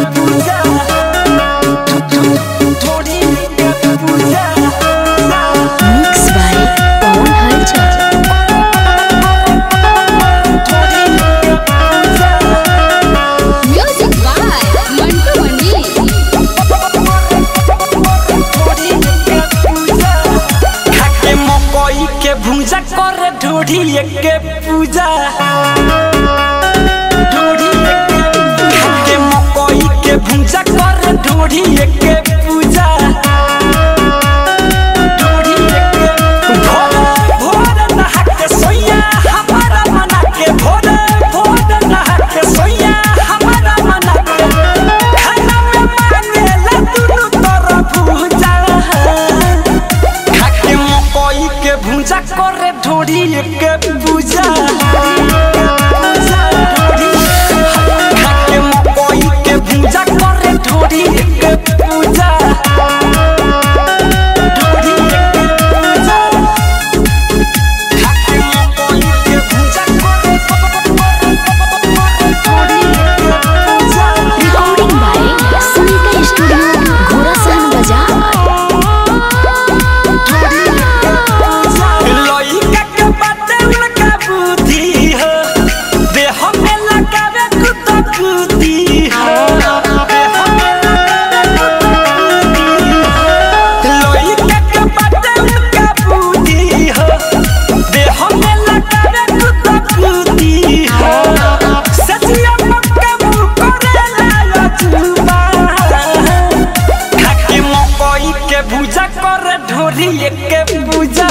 पूजा ढोरी के पूजा mix by पवन हलचल ढोरी के पूजा म्यूजिक बाय मंटू मनी ढोरी के पूजा खाके मकई के भूजा कर ढोरी के पूजा ढोरी के खाके मकई के भूजा कर ढोरी के पूजा ढोरी के भोर भोर नहा के सोया हमारा मना के भोर भोर नहा के सोया हमारा मना के खाना में मांगेला दुनू तरफ भूजा खाके मकई के भूजा करे ढोरी के पूजा खाके मकई के भूजा करे ढोरी के पूजा ढोरी के पूजा खाके मकई के भूजा करे ढोरी के पूजा recording by Sunita studio Ghorasahan Bazar लइका के बाते उनका बुद्धि हो देह में लगावे कुत्ता कुत्ती हो देह में लगावे कुत्ता कुत्ती हो लइका के बाते उनका बुद्धि हो देह में लगावे कुत्ता कुत्ती हो सचिया मक्का मुंह करे लाया चुबा खाके मकई के भूजा कर ढोरी के पूजा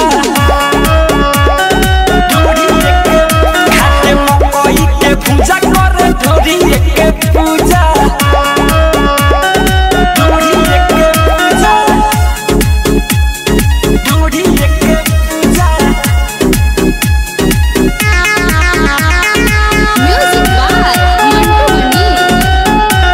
ढोरी के खाके मकई के भूजा कर ढोरी के पूजा ढोरी के पूजा ढोरी के पूजा म्यूजिक बाय मंटू मनी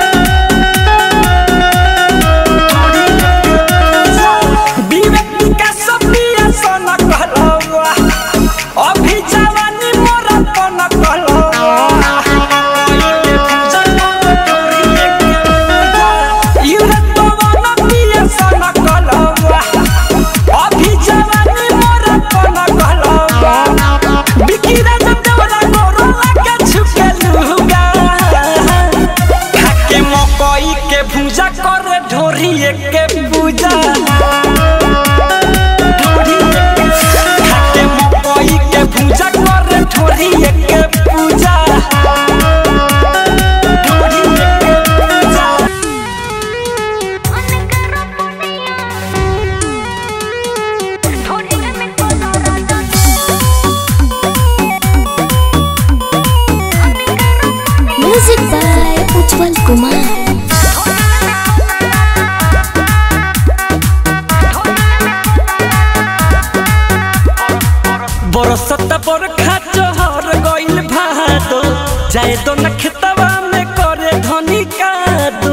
विवेक विकास पिया सन कहलवा अभी जवानी मोरा तन कहलवा युवक पवन पिया सन कहलवा अभी जवानी मोरा तन कहलवा बिकिरा जंगवला गोरो लगे छुके लुगा खाके मकई के भूजा करे ढोरी के पूजा ढोरी के खाके मकई के भूजा करे ढोरी के पूजा ढोरी के पूजा म्यूजिक बाय उज्जवल कुमार बरसत बरखा चहर गइल भादो जाए तो न खेतवा में करे धनी कादो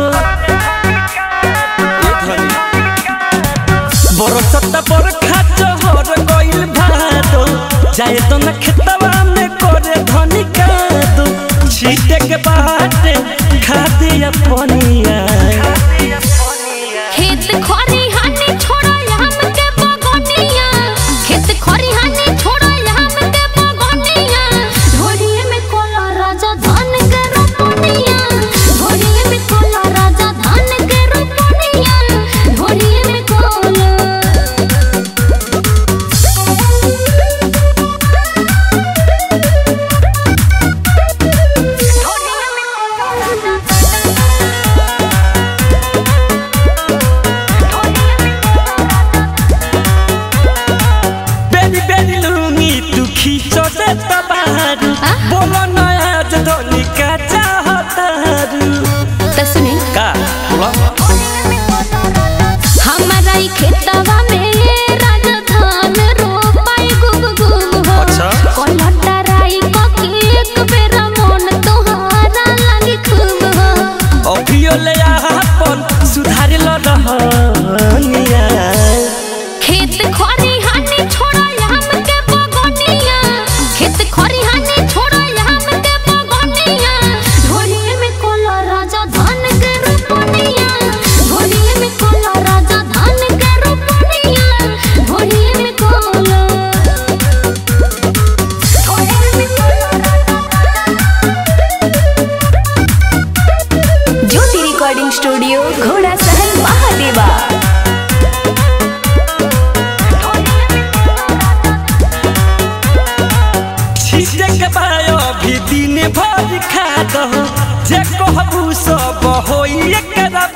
ए धनी। बरसत बरखा चहर गइल भादो जाए तो न खेतवा में करे धनी कादो छीटे के बाटे खादी अपनिया खेत खरिहानी छोड़ो हमके बगनिया खेत खरिहानी छोड़ो हमके बगनिया ढोलिए में कोला राजा धान के रोपनिया ढोलिए में कोला राजा धान के रोपनिया ढोलिए में कोला ढोलिए में कोला स्टूडियो घोड़ा सहन महादेवा छीटे के बायो भी दिन भर खा दो जे कहबू सब होई एकरा